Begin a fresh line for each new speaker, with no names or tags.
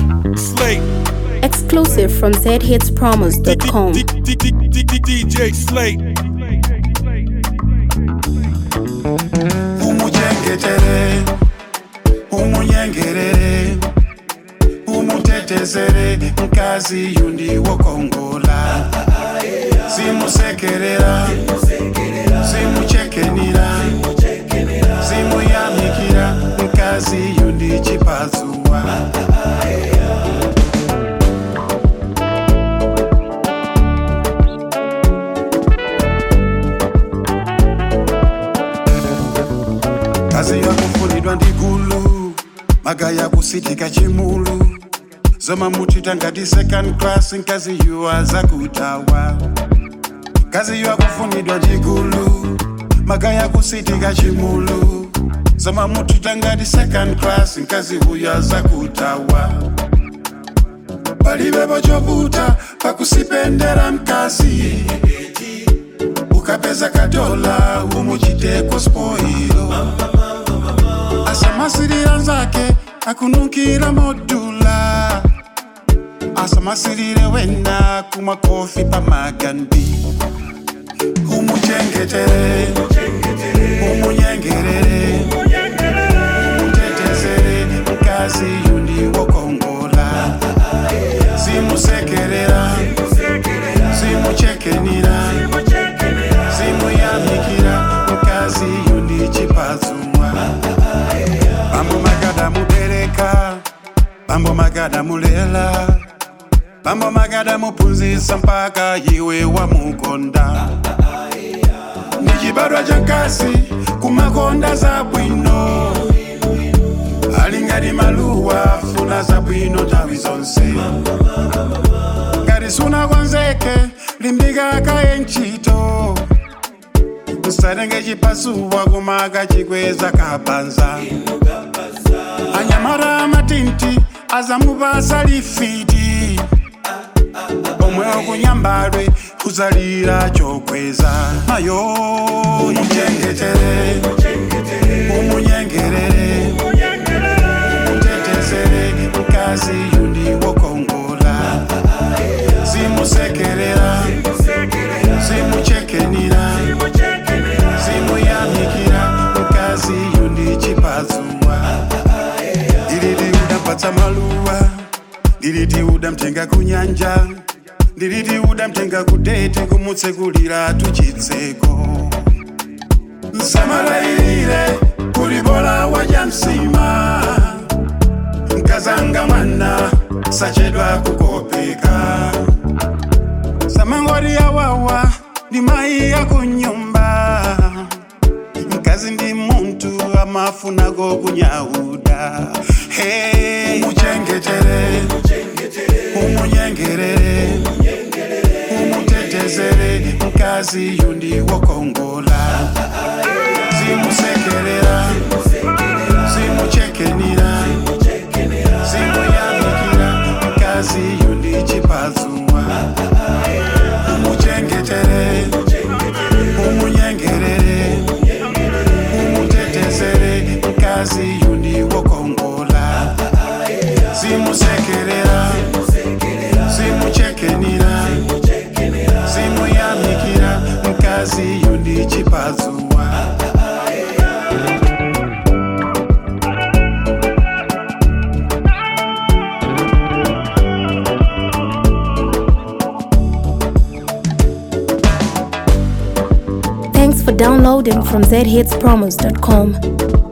Slate.
Exclusive from zhitspromos.com.
DJ Slate.
umuchengetere umunyengerere umutetezere mkazi yundi wokongola simusekerera simuchekenira simuyamikira mkazi yundi chipatsuwa kazi yakufunidwa ndigulu magaya kusitika chimulu zoma muchita ngati second class nkazi yuwa zakutawa kazi yakufunidwa chigulu magaya kusitika chimulu zoma muchita ngati second class nkazi huya zakutawa palibepo chovuta pakusipendera mkazi ukapeza kadola umuchiteko spoilo asamasirira nzake akunukira modula asamasirire wena kumakofi pamagandi umuchengetere umunyengerere umutetezere mkazi yundi wokongola simusekerera simuchekenira simuyamikira mkazi yundi chipatsuwa bambo magada mubereka bambo magada mulela bambo magada mupunzisa mpaka iwe wamukonda ndi chibadwa cha mkazi kumakonda za bwino ali ngati maluwa funa za bwino nthawi zonse ngati sunakonzeke limbika kaye ntchito usatenge chipasuwa kumaka chikweza kapanza anyamara amatinti azamupasa lifiti omwe okunyambadwe kuzalira chokweza mayo muchengetere umunyengerere mutetezere mkazi yundi wokongola simusekerera simuchekenira simuyamikira mkazi yundi chipatsuwa ndiliti udapatsa maluwa ndiliti udamtenga kunyanja ndiliti udamtenga kudete kumutsekulira tuchitseko msamalayirire kulibola waja msima mkazanga mwana sachedwa kukopeka samangori yawawa ndi mayi yakunyumba mkazi ndi muntu amafunako kunyauda hey, umuchengetere umunyengerere umutetezere mkazi yundi wokongola simusekerera simuchekenira simuyamikira mkazi yundi chipatsuwa umuchengetere umunyengerere umutetezere mkazi yundi wokongola simusekerera simuchekenira simuyamikira mkazi yundi chipatsuwa
Thanks for downloading from zhitspromos.com.